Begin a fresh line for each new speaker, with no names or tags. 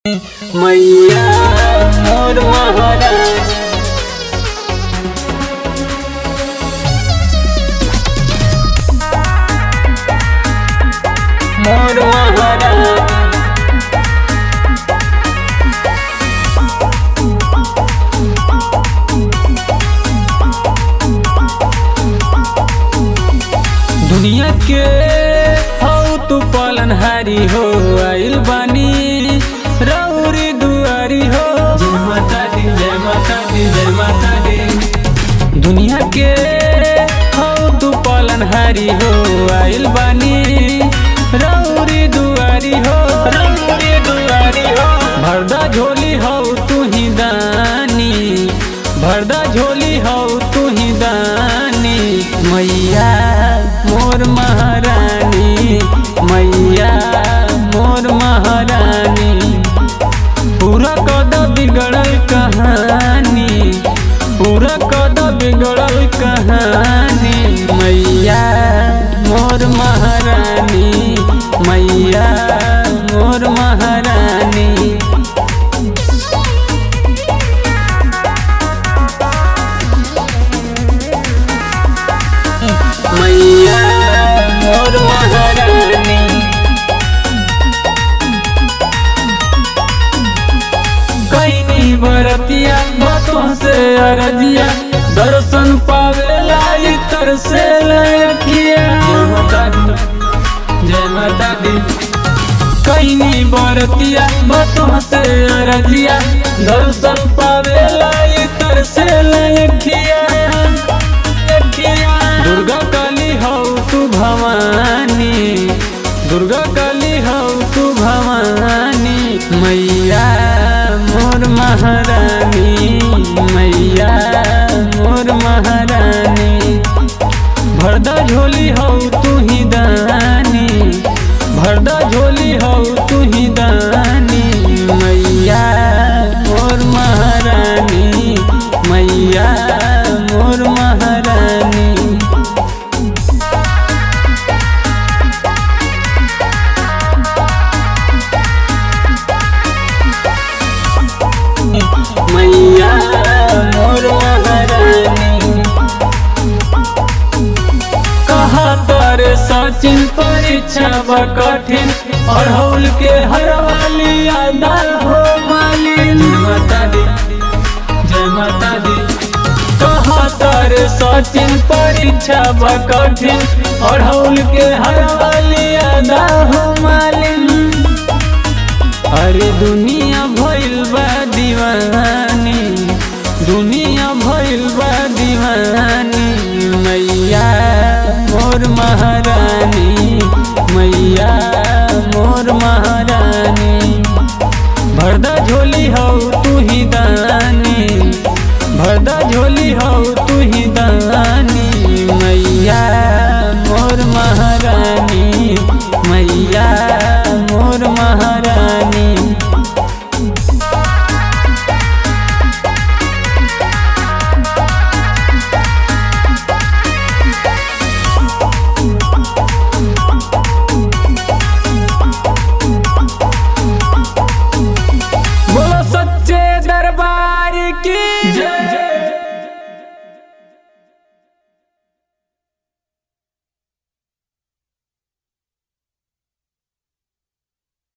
मैया मोर महाराज मोर महाराज दुनिया के हौ तू पालनहारी हो आइल बानी रौरी दुआरी हो जय माता दी जय माता दी जय माता दी दुनिया के हौ तू पालनहारी हो आइल बानी रौरी दुआरी हो रौरी दुआरी हो भरदा झोली हो तू ही दानी भरदा झोली हो तू ही दानी मैया मोर महारानी मैया मोर महारानी पूरा कद बिगड़ल कहानी पूरा कद बिगड़ल कहानी मैया मोर महारानी मैया मोर महारानी मैया मोर महारानी कैनी बरतिया बातों से अरजिया दर्शन पावे लाई तर से लखिया जय माता दी जय माता दी कैनी बरतिया बातों से अरजिया दर्शन पावे लाई तर से लखिया दुर्गा काली हौ तू भवानी दुर्गा काली हौ तू भवानी मैया मोर महारानी मैया मोर महारानी भरदा झोली हौ तू ही दानी भरदा झोली हौ तू ही दानी मैया मोर महारानी मैया मोर महारानी मैया मोर महारानी कहा तर सचिन परीक्षा बा कठिन अढ़ौल के हरवाली अदा हो मालिन जय माता दी जय माता दी कहा तर सचिन परीक्षा बा कठिन अढ़ौल के हरवाली अदा हो मालिन अरे दुनिया भइल बा दीवानी दुनिया भइल बा दीवानी मैया मोर महारानी मैया मोर महारानी भरदा झोली हौ तू ही दानी भरदा झोली हौ तू ही दानी मैया मोर महारानी मैया मोर महारानी